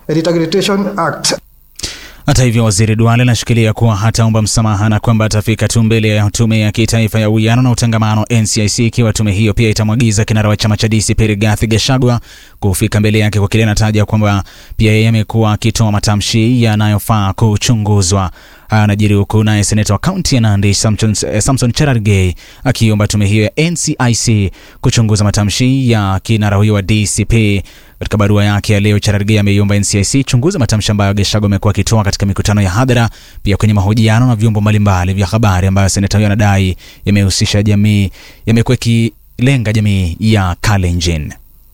Rehabilitation Act. Hata hivyo, waziri Duale anashikilia kuwa hataomba msamaha na kwamba atafika tu mbele ya tume ya kitaifa ya uwiano na utangamano NCIC ikiwa tume hiyo pia itamwagiza kinara wa chama cha DCP Rigathi Gachagua kufika mbele yake kwa kile anataja kwamba pia yeye amekuwa akitoa matamshi yanayofaa kuchunguzwa. Anajiri huku naye seneta wa kaunti ya Nandi Samson, Samson Cherargei akiomba tume hiyo ya NCIC kuchunguza matamshi ya kinara huyo wa DCP. Katika barua yake ya leo, Cherargei ameiomba NCIC chunguza matamshi ambayo Gachagua amekuwa akitoa katika mikutano ya hadhara, pia kwenye mahojiano na vyombo mbalimbali vya habari ambayo seneta huyo anadai yamehusisha jamii, yamekuwa ikilenga jamii ya Kalenjin.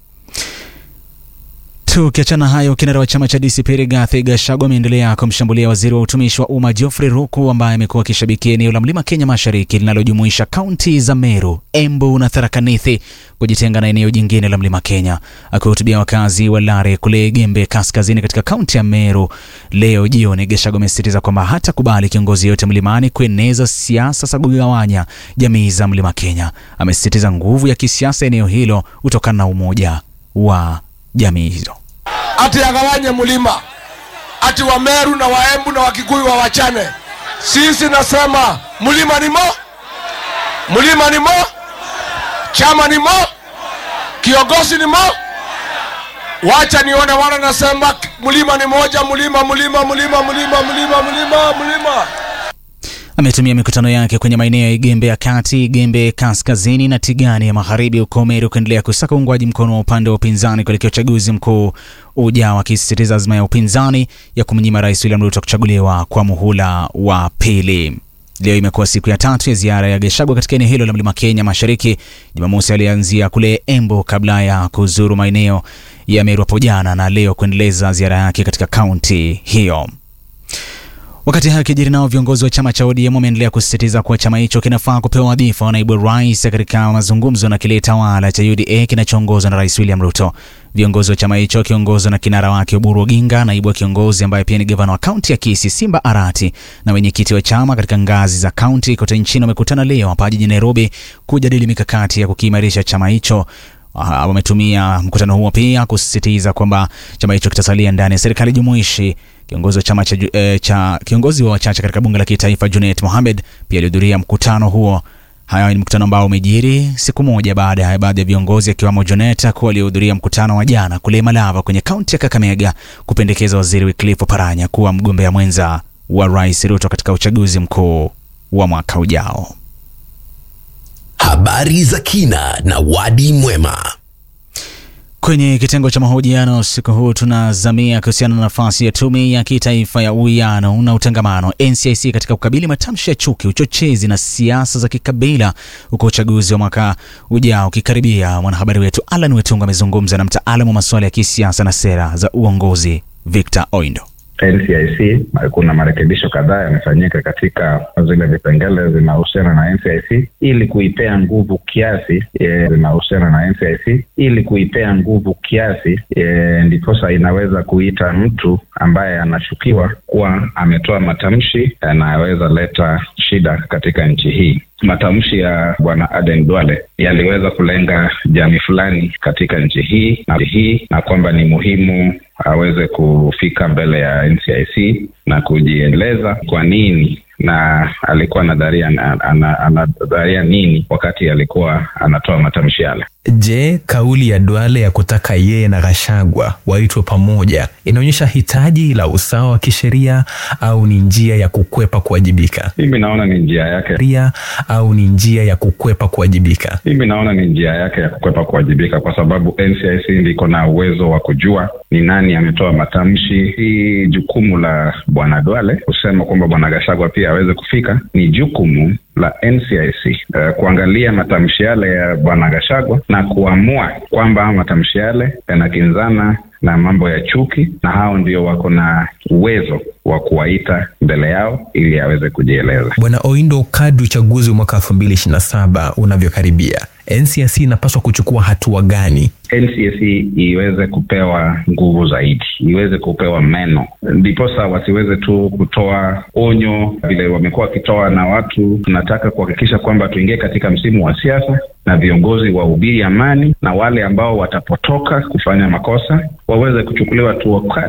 Tukiachana hayo, kinara wa chama cha DCP Rigathi Gachagua ameendelea kumshambulia waziri wa utumishi wa umma Geoffrey Ruku ambaye amekuwa akishabikia eneo la mlima Kenya mashariki linalojumuisha kaunti za Meru, Embu na Tharaka Nithi kujitenga na eneo jingine la mlima Kenya. Akiwahutubia wakazi wa Lare kule Gembe kaskazini katika kaunti ya Meru leo jioni, Gachagua amesisitiza kwamba hatakubali kiongozi yote mlimani kueneza siasa za kugawanya jamii za mlima Kenya. Amesisitiza nguvu ya kisiasa eneo hilo kutokana na umoja wa jamii hizo ati agawanye mlima ati Wameru na Waembu na Wakikuyu wawachane. Sisi nasema mlima ni mo, mlima ni mo, chama ni mo, kiongozi ni mo. Wacha nione wana nasema mlima ni moja, mlima mlima mlima mlima mlima mlima mlima. Ametumia mikutano yake kwenye maeneo ya Igembe ya kati, Igembe kaskazini na Tigani ya magharibi huko Meru kuendelea kusaka uungwaji mkono wa upande wa upinzani kuelekea uchaguzi mkuu ujao, akisisitiza azma ya upinzani ya kumnyima Rais William Ruto kuchaguliwa kwa muhula wa pili. Leo imekuwa siku ya tatu ya ziara ya Gachagua katika eneo hilo la mlima Kenya mashariki. Jumamosi alianzia kule Embu kabla ya kuzuru maeneo ya Meru hapo jana na leo kuendeleza ziara yake katika kaunti hiyo. Wakati hayo kijiri, nao viongozi wa chama cha ODM wameendelea kusisitiza kuwa chama hicho kinafaa kupewa wadhifa wa naibu rais katika mazungumzo na kile tawala cha UDA kinachoongozwa na Rais William Ruto. Viongozi wa chama hicho wakiongozwa na kinara wake Oburu Oginga, naibu wa kiongozi ambaye pia ni gavana wa kaunti ya Kisii Simba Arati na wenyekiti wa chama katika ngazi za kaunti kote nchini wamekutana leo hapa jijini Nairobi kujadili mikakati ya kukiimarisha chama hicho. Wametumia mkutano huo pia kusisitiza kwamba chama hicho kitasalia ndani ya serikali jumuishi. Kiongozi wa chama cha, eh, cha kiongozi wa wachache katika bunge la kitaifa Junet Mohamed pia alihudhuria mkutano huo. Haya ni mkutano ambao umejiri siku moja baada ya baadhi ya viongozi akiwemo Junet kuwa waliohudhuria mkutano wa jana kule Malava kwenye kaunti ya Kakamega kupendekeza waziri Wycliffe Oparanya kuwa mgombea mwenza wa Rais Ruto katika uchaguzi mkuu wa mwaka ujao. Habari za kina na wadi mwema. Kwenye kitengo cha mahojiano usiku huu tunazamia kuhusiana na nafasi ya tume ya kitaifa ya uwiano na utangamano NCIC katika kukabili matamshi ya chuki, uchochezi na siasa za kikabila huko uchaguzi wa mwaka ujao ukikaribia. Mwanahabari wetu Alan Wetungu amezungumza na mtaalamu wa masuala ya kisiasa na sera za uongozi Victor Oindo. NCIC kuna marekebisho kadhaa yamefanyika katika zile vipengele zinahusiana na NCIC ili kuipea nguvu kiasi e, zinahusiana na NCIC ili kuipea nguvu kiasi e, ndiposa inaweza kuita mtu ambaye anashukiwa kuwa ametoa matamshi yanayoweza leta shida katika nchi hii. Matamshi ya bwana Aden Duale yaliweza kulenga jamii fulani katika nchi hii na hii na kwamba ni muhimu aweze kufika mbele ya NCIC na kujieleza kwa nini na alikuwa anadharia anadharia nini wakati alikuwa anatoa matamshi yale. Je, kauli ya Duale ya kutaka yeye na Gachagua waitwe pamoja inaonyesha hitaji la usawa wa kisheria au ni njia ya kukwepa kuwajibika? Mimi naona ni njia yake Ria au ni njia ya kukwepa kuwajibika? mimi naona ni njia yake ya kukwepa kuwajibika, kwa sababu NCIC ndiko na uwezo wa kujua ni nani ametoa matamshi. Hii jukumu la bwana Duale kusema kwamba bwana Gachagua pia aweze kufika ni jukumu la NCIC uh, kuangalia matamshi yale ya bwana Gachagua na kuamua kwamba matamshi yale yanakinzana na mambo ya chuki, na hao ndio wako na uwezo wa kuwaita mbele yao ili aweze kujieleza. Bwana Oindo, kadri uchaguzi wa mwaka elfu mbili ishirini na saba unavyokaribia, NCIC inapaswa kuchukua hatua gani? NCIC iweze kupewa nguvu zaidi, iweze kupewa meno, ndiposa wasiweze tu kutoa onyo vile wamekuwa wakitoa, na watu tunataka kuhakikisha kwamba tuingie katika msimu wa siasa na viongozi wahubiri amani, na wale ambao watapotoka kufanya makosa waweze kuchukuliwa hatua kali